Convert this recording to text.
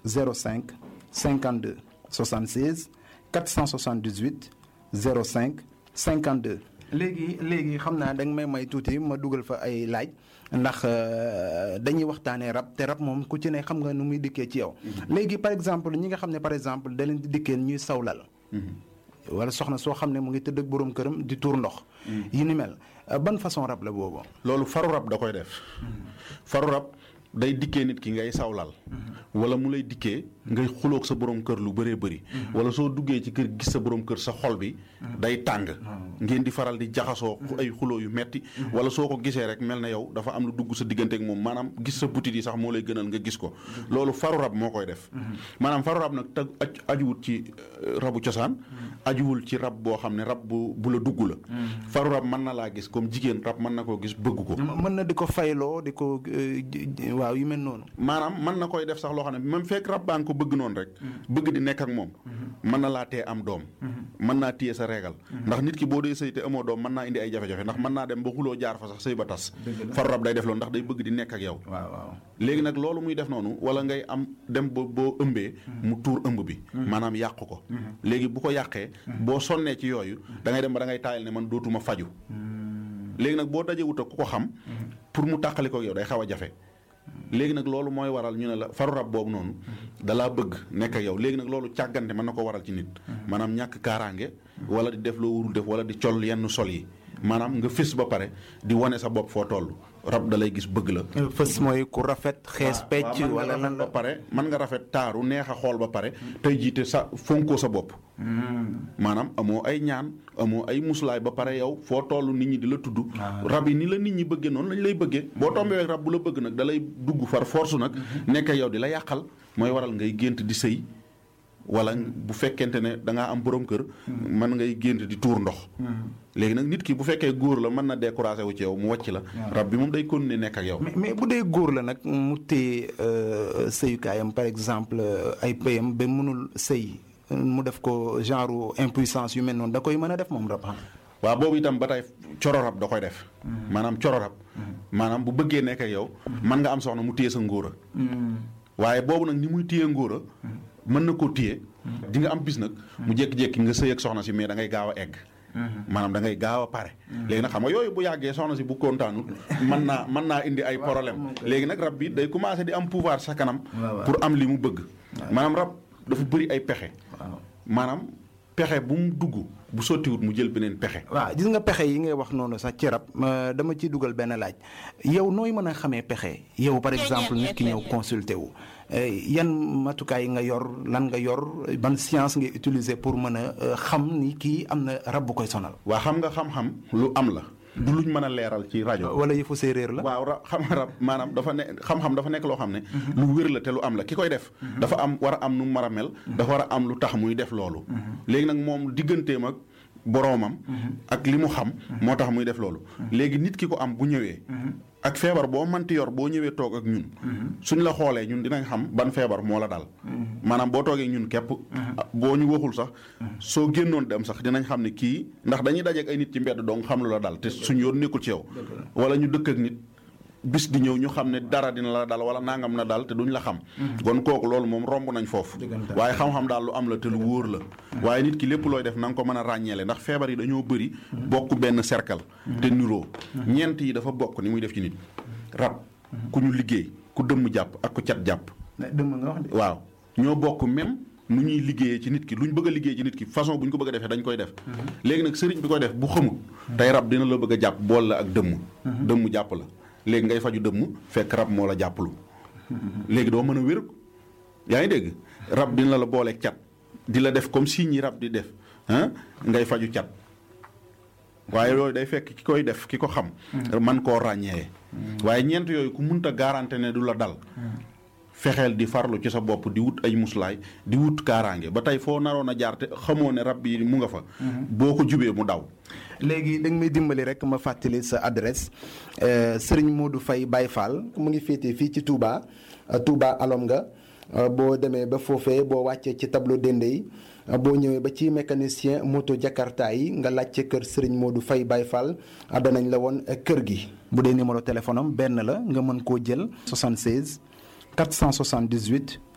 05 52 76 478 05 52. léegi léegi xam naa da nga may may tuuti ma dugal fa ay laaj ndax dañuy waxtaanee rab te rab moom ku ci ne xam nga nu muy dikkee ci yow. léegi par exemple ñi nga xam ne par exemple da leen di dikkee ñuy sawlal. wala soxna soo xam ne mu ngi tëdd ak boroom këram di tuur ndox. yi ni mel ban façon rab la boobu. loolu faru rab da koy def. faru rab day dikkee nit ki ngay sawlal. wala mu lay dikkee ngay xuloog sa borom kër lu bëree bëri. wala soo duggee ci kër gis sa borom kër sa xol bi. day tàng. ngeen di faral di jaxasoo ay xuloo yu metti wala soo ko gisee rek mel na yow dafa am lu dugg sa diggante ak moom maanaam gis sa butit yi sax moo lay gënal nga gis ko. loolu faru rab moo koy def. maanaam faru rab nag tag ajuwut ci rabu cosaan. ajuwul ci rab boo xam ne rab bu bu la dugg la. faru rab mën na laa gis comme jigéen rab mën na koo gis bëgg ko. mën na di ko fayloo di ko waaw yu mel noonu. maanaam mën na koy def sax loo xam ne même fekk rab baa nga ko bëgg noonu rek. bëgg di nekk ak moom. mën na laa tee am doom. mën naa téye sa régal. ndax nit ki boo dee sëy te amoo doom mën naa indi ay jafe-jafe ndax mën naa dem ba xuloo jaar fa sax sëy ba tas. faru rab day def loolu ndax day bëgg di nekk ak yow. waaw waaw léegi nag loolu muy def noonu wala ngay am dem ba boo ëmbee. mu tuur ëmb bi. maanaam yàq ko. léegi bu ko yàqee. boo sonnee ci yooyu da ngay dem ba da ngay taayal ne man dootuma faju léegi nag boo dajewut ak ku ko xam. pour mu tàqali ko yow day xaw a jafe. léegi nag loolu mooy waral ñu ne la faru rab boobu noonu dalaa bëgg nekk ak yow léegi nag loolu càggante mën na ko waral ci nit maanaam ñàkk kaaraange wala di def loo wurul def wala di col yenn sol yi maanaam nga fés ba pare di wane sa bopp foo toll rab da lay gis bëgg la fës mooy ku rafet xees pecc wala lan ba pare mën nga rafet taaru neex a xool ba pare tey jiite sa fonkoo sa bopp maanaam amoo ay ñaan amoo ay musulaay ba pare yow foo toll nit ñi di la tudd rab yi ni la nit ñi bëggee noonu lañ lay bëggee boo tombee rab bu la bëgg nag da lay dugg far force nag nekk yow di la yàqal mooy waral ngay gént di sëy wala bu fekkente ne da ngaa am borom kër mën ngay gént di tuur ndox léegi nag nit ki bu fekkee góor la mën na découragé wu ci yow mu wàcc la rab bi moom day continuer nekk ak yow mais bu dee góor la nag mu téye sëyukaayam par exemple ay pëyam ba mënul sëy mu def ko genre impuissance yu mel noonu da koy mën a def moom rab waaw boobu itam ba tey coro rab da koy def maanaam coro rab maanaam bu bëggee nekk ak yow mën nga am soxna mu téye sa ngóora waaye boobu nag ni muy téye ngóora mën na koo téye di nga am bis nag mu jékki-jékki nga sëy ak soxna si mais da ngay gaaw a egg maanaam da ngay gaaw a pare léegi nag xam nga yooyu bu yàggee soxna si bu kontaanut mën naa mën naa indi ay problème léegi nag rab bi day commencé di am pouvoir sa kanam pour am li mu bëgg maanaam rab dafa bëri ay pexe maanaam pexe bu mu dugg bu sottiwut mu jël beneen pexe waaw gis nga pexe yi ngay wax noonu sax ci rab dama ciy dugal benn laaj yow nooy mën a xamee pexe yow par exemple nit ki ñëw consulter wu yan matukaay nga yor lan nga yor ban science ngay utiliser pour mën a xam ni kii am na rab bu koy sonal. waa xam nga xam-xam lu am la. du luñ mën a leeral ci rajo. wala yëfu séeréer la. waaw ra xam rab maanaam dafa ne xam-xam dafa nekk loo xam ne. lu wér la te lu am la ki koy def. dafa am war a am nu mu war a mel. dafa war a am lu tax muy def loolu. léegi nag moom digganteem ak boroomam. ak li mu xam. moo tax muy def loolu. léegi nit ki ko am bu ñëwee. ak feebar boo mënti yor boo ñëwee toog ak ñun. suñ la xoolee ñun dinañ xam ban feebar moo la dal. maanaam boo toogee ñun képp. boo ñu waxul sax. soo génnoon dem sax dinañ xam ne kii ndax dañuy dajeek ay nit ci mbedd dong xam lu la dal te suñ yoon nekkul ci yow. wala ñu dëkk ak nit bis di ñëw ñu xam ne dara dina la dal wala nangam na dal te duñ la xam. kon kooku loolu moom romb nañ foofu. waaye xam-xam daal lu am la te lu wóor la. waaye nit ki lépp looy def na nga ko mën a ràññeele ndax feebar yi dañoo bëri. bokk benn cercle. te niroo ñeent yi dafa bokk ni muy def ci nit. rab ku ñu liggéey ku dëmm jàpp ak ku cat jàpp. dëmm nga wax de. waaw ñoo bokk même nu ñuy liggéeyee ci nit ki lu ñu bëgg a liggéey ci nit ki façon bu ñu ko bëgg a defee dañ koy def. léegi nag sëriñ bi koy def bu xamul. tey rab dina la bëgg a jàpp bool la ak dëmm. dëmm jàpp la léegi ngay faju dëmm fekk rab moo la jàppalu. léegi doo mën a wér yaa ngi dégg rab dina la booleeg cat di la def comme si ñi rab di def ah ngay faju cat. waaye loolu day fekk ki koy def ki ko xam. man koo ràññee. waaye ñeent yooyu ku munta garanté ne du la dal. fexeel di farlu ci sa bopp di wut ay muslaay di wut kaaraange ba tey foo naroon a jaar te xamoo ne rab yi mu nga fa. boo ko jubee mu daw. léegi da nga may dimbali rek ma fàttali sa adresse Serigne Modou Faye Baye Fall mu ngi féetee fii ci Touba Touba alom nga boo demee ba foofee boo wàccee ci tableau dende yi boo ñëwee ba ci mécanicien moto Jakarta yi nga laajte kër Serigne Modou Faye Baye Fall danañ la woon kër gi. bu dee numéro téléphone am benn la nga mën koo jël 76 478